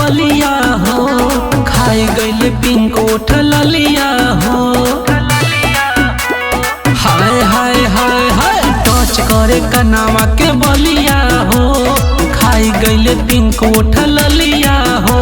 बलिया हो खाए गईले पिंक उठल लिया हो हाय हाय हाय हाय टच करे कनावा के बलिया हो खाई गईले पिंक उठल लिया हो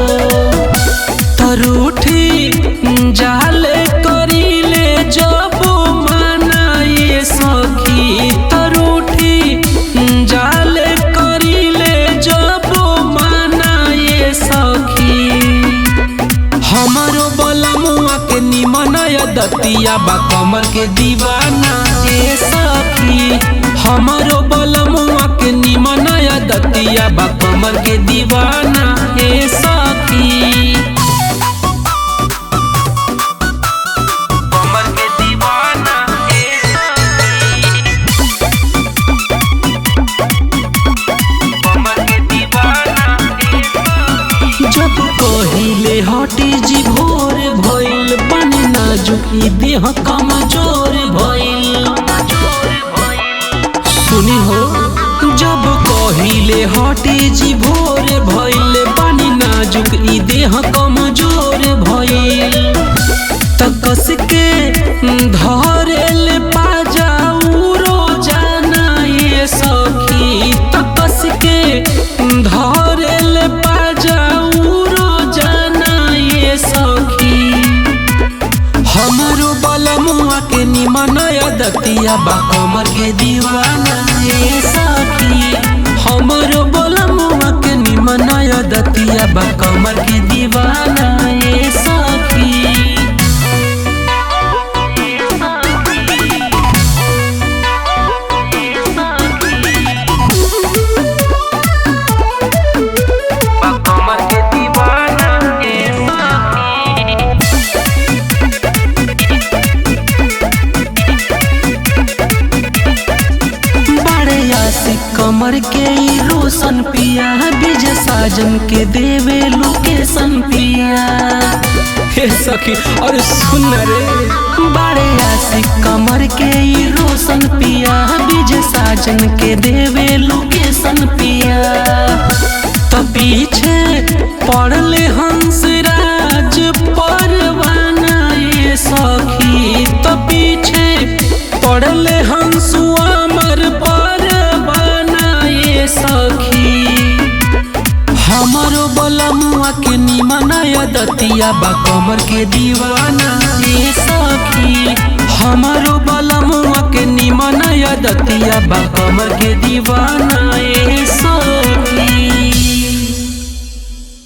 तरूठी जाले करीले जब मनाए सखी तरूठी जाले करीले जब मनाए सखी हमारो बलमुआ के निमन दतिया बा कमर के दीवाना ए सखी हमारो बलमुआ के निमन दतिया बा कमर के दीवाना ए सखी कमर के दीवाना ए सखी कमर के दीवाना ए सखी जब कहिले हटी जी भोर भइल बन नाजुकी देह कमजोर भइल सुनी हो जब कहिले हटी जी भोर भइल बन नाजुक ई देह कमजोर भइल त कस के धरेल पाजाऊ रोजाना ये सखी त कस के धरेल पाजाऊ रोजाना ये सखी हमारो बलमुआ के निमन दतिया बा कमर के दीवाना ये सखी हमारो बलमुआ के निमन दतिया बा कमर के दीवाना ये सखी बा कमर के दीवाना ये सखी बड़े आशिक कमर के ई रोशन पिया बीज साजन के देवे लोकेशन पिया हे सखी और सुन रे बड़े आशिक कमर के ई रोशन पिया बीज साजन के देवे लोकेशन पिया तो पीछे पड़ले हंस राज परवाना ये सखी तो पीछे पड़ले हंसुआ मर परवाना ये सखी हमारो बलमुआ के निमन दतिया बा कमर के दीवाना ये सखी हमारो बलमुआ के निमन दतिया बा कमर के दीवाना ये सखी